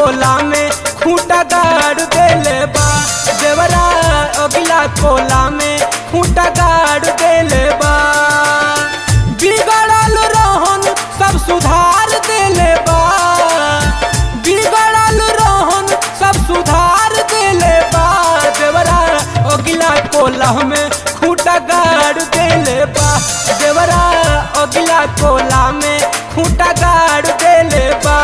कोला में खूंटा गाड़ देले बा देवरा अगिला कोला में खूंटा गाड़ देले बा बिगड़ल रहन सब सुधार देले बा बिगड़ल रहन सब सुधार देले बा देवरा अगिला कोला में खूंटा गाड़ देले बा देवरा अगिला कोला में खूंटा गाड़ देले बा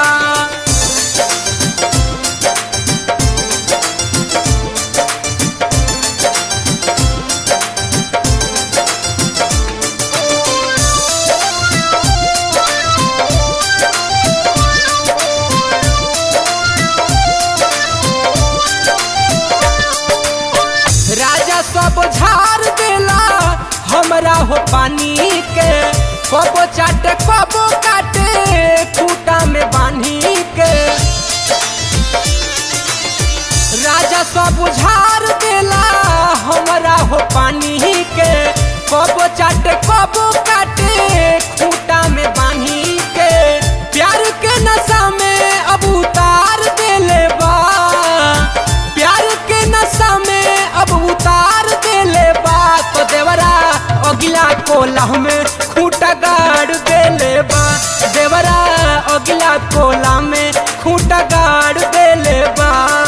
राजा सब झाड़ देला हमरा हो पानी के कबो चाटे कबो काटे खूटा में बांधी के राजा सब झाड़ देला हमरा हो पानी के कबो चाटे कबो काटे खूटा में बांधी के प्यार के नशा में अब उतार देले बा प्यार के नशा में अब उतार देले बा तो देवरा अगिला कोला में खूंटा गाड़ देले बा देवरा अगिला कोला में खूंटा गाड़ देले बा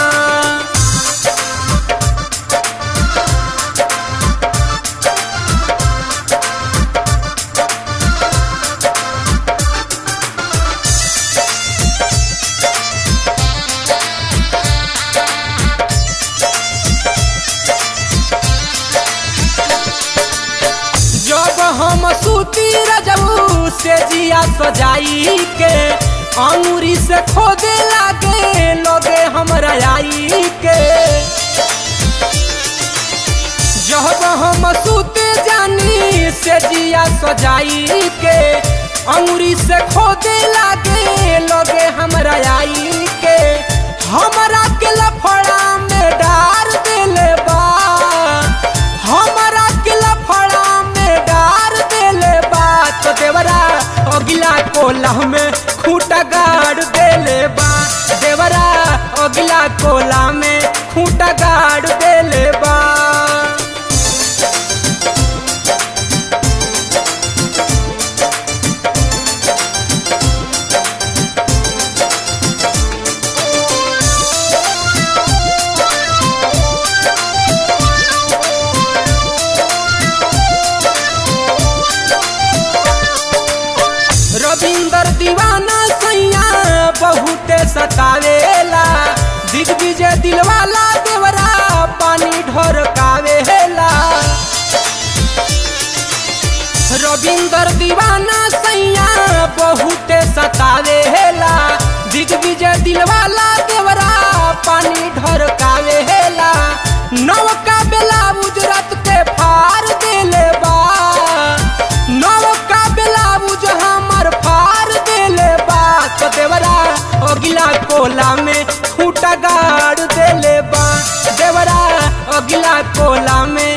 जब हम सूती रजऊ से जिया सजाई के अंगूरी से खोदे लागे लोगे हमरा आई के जब हम सूते जानी से जिया सजाई के अंगूरी से खोदे लागे लोगे हमरा आई के हमरा के लफड़ा में डार देले बा हमरा के लफड़ा में डार देले बा तो देवरा अगिला कोला में खूंटा गाड़ देले बा देवरा अगिला कोला में खूंटा गाड़ देले बा रविंदर दीवाना सैया बहुते सतावेला दिग्विजय दिलवाला देवरा पानी ढोरकावेला रविंदर दीवाना सैया बहुते सतावेला दिग्विजय दिलवाला देवरा पानी ढोरकावेला नवका बेला उजरत के फार देले बा नवका बेला उज हमर फार देले बा तो देवरा अगिला कोला में खूंटा गाड़ देले बा देवरा अगिला कोला में